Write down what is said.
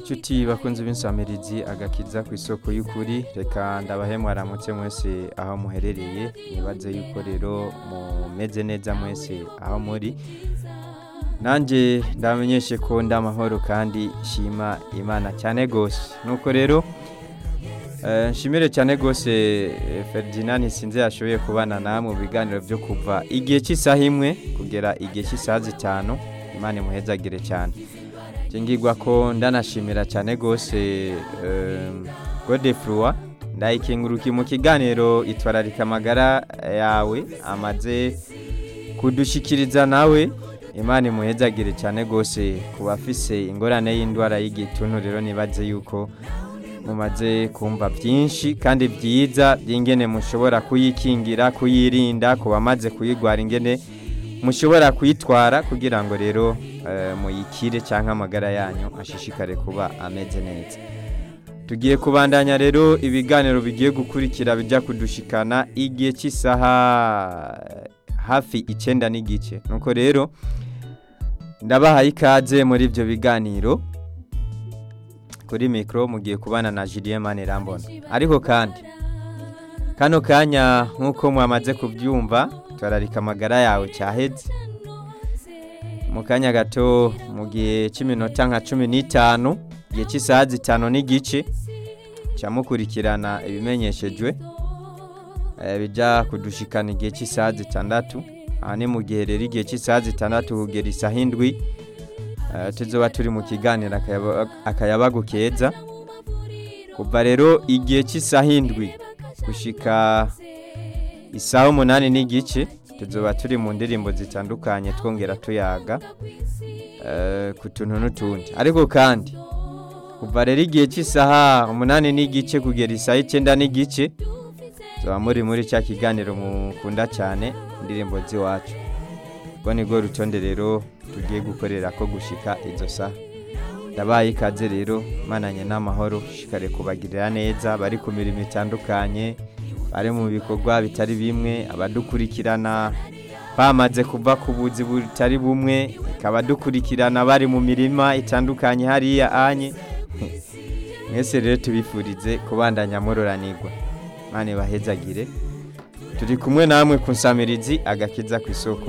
Nshuti bakunze b'insamirizi agakiza ku isoko y'ukuri reka ndabahe mwaramutse mwese aho muherereye nibaze yuko rero mumeze neza mwese aho muri nanjye ndamenyeshe ko ndamahoro kandi shima imana cyane gose nuko rero eh, nshimire cyane gose eh, Ferdinand sinze yashoboye kubana na mu biganiro byo kuva igihe cy'isaha imwe kugera igihe cy'isaha zitanu imana imuhezagire cyane ngirwa ko ndanashimira cyane rwose godefurwa ndayikenguruki mu kiganiro itwararika amagara yawe amaze kudushikiriza nawe imana imuhezagire cyane rwose ku bafise ingorane y'indwara y'igituntu rero nibaze yuko mumaze kumva byinshi kandi byiza by'ingene mushobora kuyikingira kuyirinda ku bamaze kuyirwara ingene mushobora kuyitwara kugira ngo rero muyikire cyangwa amagara yanyu ashishikare kuba ameze neza tugiye kubandanya rero ibiganiro bigiye gukurikira bijya kudushikana igihe cy'isaha hafi icyenda n'igice nuko rero ndabahaye ikaze muri ibyo biganiro kuri mikoro mugiye kubana na Julien Manirambona ariko kandi kano kanya nk'uko mwamaze kubyumva twararika amagara yawe cyaheze mu kanya gato mu gihe cy'iminota nka cumi n'itanu igihe cy'isaha zitanu n'igice cyamukurikirana ibimenyeshejwe bijya kudushikana igihe cy'isaha zitandatu aha ni mu gihe rero igihe cy'isaha zitandatu kugera isaha indwi tuzoba turi mu kiganiro akayabagu keza kuva rero igihe cy'isaha indwi gushika isaha umunani n'igice tuzoba turi mu ndirimbo zitandukanye twongera tuyaga ku tuntu n'utundi ariko kandi kuva rero igihe cy'isaha umunani n'igice kugera isaha icyenda n'igice tuba muri muri cya kiganiro mukunda cyane indirimbo z'iwacu ubwo nibwo rutonde rero tugiye gukorera ko gushika izo saha ndabaye ikaze rero mananye n'amahoro shikare kubagirira neza bari ku mirimo itandukanye bari mu bikorwa bitari bimwe abadukurikirana bamaze kuva ku buzi butari bumwe ikaba dukurikirana bari mu mirima itandukanye hariya anye mwese rero tubifurize kubandanya muroranirwa mane bahezagire turi kumwe namwe ku nsamirizi agakiza ku isoko